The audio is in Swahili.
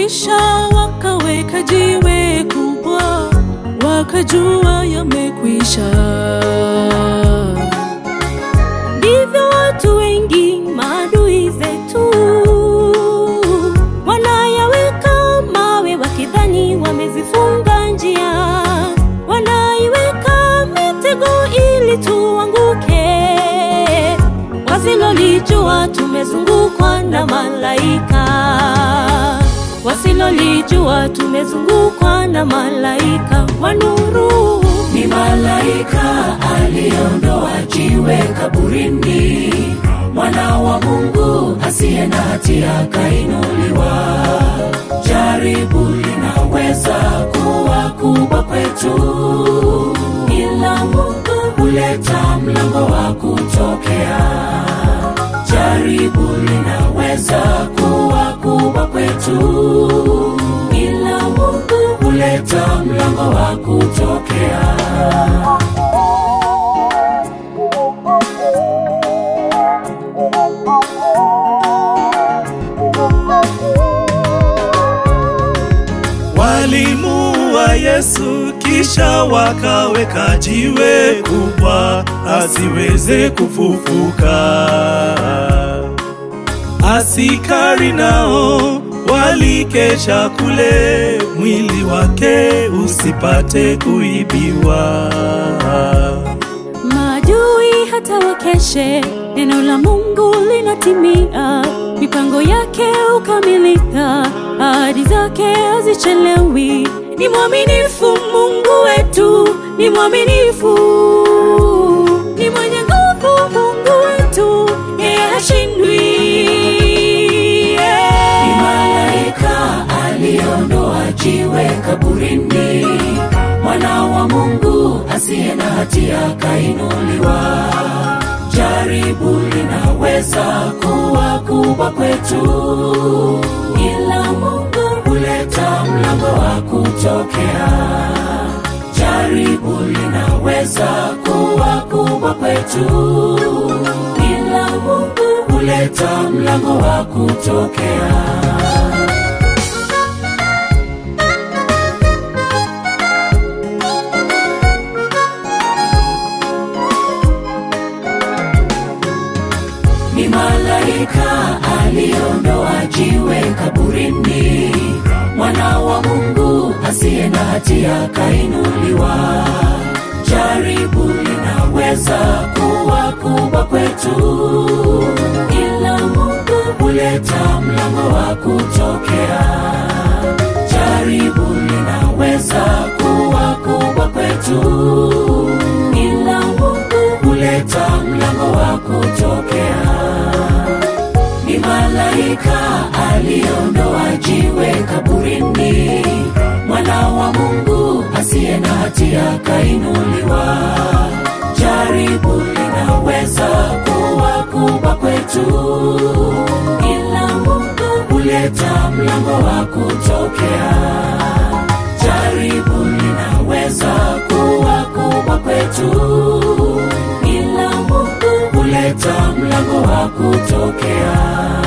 kisha wakaweka jiwe kubwa, wakajua yamekwisha. Ndivyo watu wengi maadui zetu wanayaweka mawe, wakidhani wamezifunga njia, wanaiweka mitego ili tuanguke, wasilolijua tumezungukwa na malaika, wasilolijua tumezungukwa na malaika wa nuru. Ni malaika aliyeondoa jiwe kaburini, mwana wa Mungu asiye na hatia kainuliwa. Jaribu linaweza kuwa kubwa kwetu, ila Mungu huleta mlango wa kutokea. Jaribu linaweza kuwa kubwa kwetu, ila Mungu huleta mlango wa kutokea. Walimuua Yesu kisha wakaweka jiwe kubwa asiweze kufufuka. Asikari nao walikesha kule, mwili wake usipate kuibiwa. Maadui hata wakeshe, neno la Mungu linatimia, mipango yake ukamilika, ahadi zake hazichelewi. Ni mwaminifu Mungu wetu, ni mwaminifu, ni mwenye nguvu Mungu wetu, yeye hashindwi. Ni malaika aliondoa jiwe kaburini, mwana wa Mungu asiye na hatia kainuliwa. Jaribu linaweza kuwa kubwa kwetu, ila Mungu huleta mlango wa kutokea. Jaribu linaweza kuwa kubwa kwetu, ila Mungu huleta mlango wa kutokea. Ni malaika aliondoa jiwe kaburini, mwana wa Mungu asiye na hatia kainuliwa. Jaribu linaweza kuwa kubwa kwetu, ila Mungu huleta mlango wa kutokea. Jaribu linaweza kuwa kubwa kwetu, ila Mungu huleta mlango wa kutokea. Ni malaika aliondoa jiwe kaburini, mwana wa Mungu asiye na hatia kainuliwa. Jaribu linaweza kuwa kubwa kwetu, ila Mungu huleta mlango wa kutokea. Jaribu linaweza kuwa kubwa kwetu, ila Mungu huleta mlango wa kutokea.